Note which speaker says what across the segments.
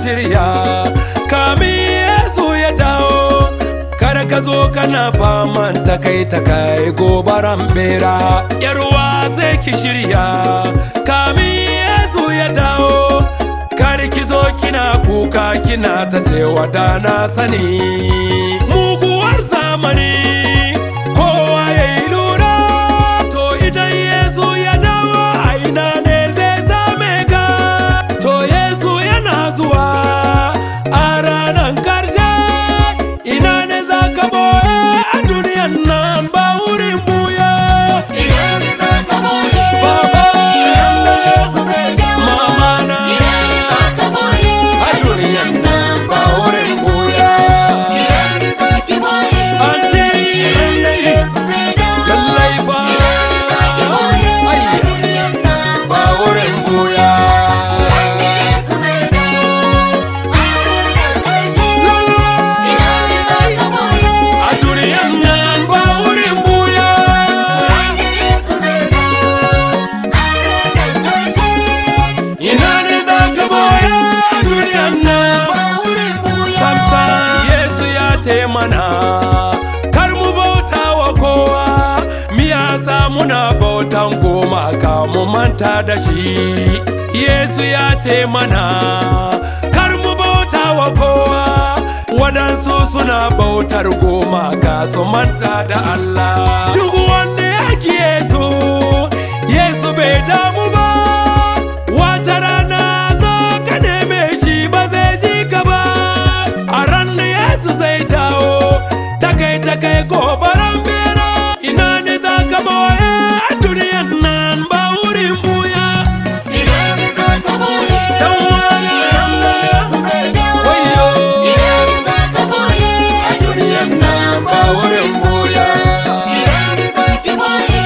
Speaker 1: shirya kamin yesu ya dawo kar ka zo kana faman ta kai ta kai gobaran bera yarwa sai ki shirya kamin yesu ya dawo kar ki zo kina kuka kina ta cewa da na sani muguwar zamani kowa ya yi lura to idan yesu ya dawo a ina ne zai same ka to yesu yana zuwa a ranar karshe ina ne za ka boye a duniyan nan ba wurin buya
Speaker 2: Ina ne za ka boye?
Speaker 1: Baba.
Speaker 2: Ina Yesu zai dawo?
Speaker 1: Mama na.
Speaker 2: Ina ne za ka boye?
Speaker 1: a duniyan nan ba wurin buya
Speaker 2: Ina ne za ki boye?
Speaker 1: Aunty.
Speaker 2: Ina Yesu zai dawo?
Speaker 1: lallai ba
Speaker 2: Ina ne za ki boye?
Speaker 1: Ayya.
Speaker 2: Duniyan nan
Speaker 1: ba wurin buya
Speaker 2: Ina Yesu zai dawo? A ranar ƙarshe. Ina ne za ka boye?
Speaker 1: a duniyan nan ba wurin buya
Speaker 2: Ina Yesu zai dawo? A ranar ƙarshe.
Speaker 1: ina ne za ka boye a duniyan nan
Speaker 2: Ba wurin buya.
Speaker 1: samsa yesu ya ce mana kar mu bauta wa kowa miyasa muna bautan goma ka mu manta da shi yesu ya ce mana kar mu bauta wa kowa waɗansu suna bautar goma ka su manta da allah duk wanda ya ki yesu yesu bai damu ba wata rana za ka neme shi ba zai ji ka ba a ran da yesu zai dawo ta kai ta kai gobaran bera ina ne za ka boye a duniyan nan ba wurin buya
Speaker 2: Ina ne za ka boye?
Speaker 1: Dan wani
Speaker 2: Ina Yesu zai dawo?
Speaker 1: wayo
Speaker 2: Ina ne za ka boye? A duniyan nan ba wurin buya. Ina ne za ki boye?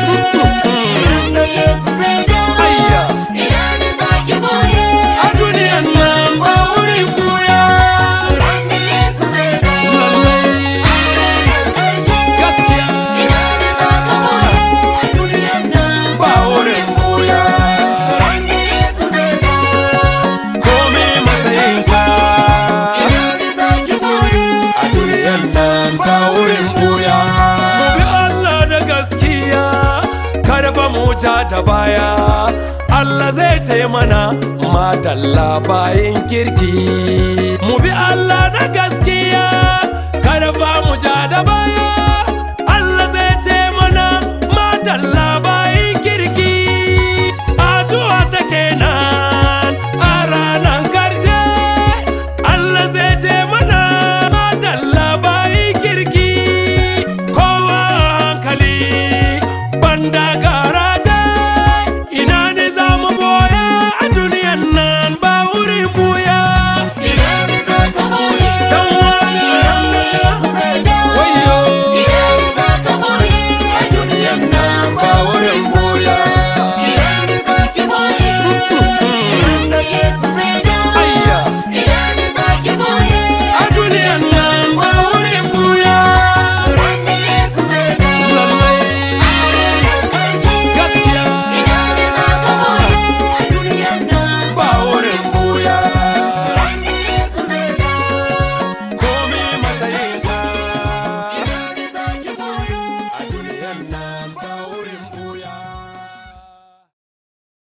Speaker 2: Ina Yesu zai dawo?
Speaker 1: Ayya.
Speaker 2: Ina ne za ki boye?
Speaker 1: a duniyan nan ba wurin buya
Speaker 2: Ina Yesu zai dawo?
Speaker 1: lallai
Speaker 2: A ranar ƙarshe.
Speaker 1: gaskiya
Speaker 2: Ina ne za ka boye? A duniyan nan
Speaker 1: ba wurin buya
Speaker 2: Ina Yesu zai dawo?
Speaker 1: komai matsayinka
Speaker 2: Ina ne za ki boye?
Speaker 1: a duniyan nan ba wurin buya. Mu bi Allah da gaskiya, kada fa mu ja da baya. Allah zai taimana madalla bayin kirki. Mu bi Allah da gaskiya, kada fa mu ja da baya. Allah zai taimana madalla bayin kirki. Addu'a ta kenan a ranar karshe. Allah zai ce mana madalla bayi kirki kowa hankali banda ga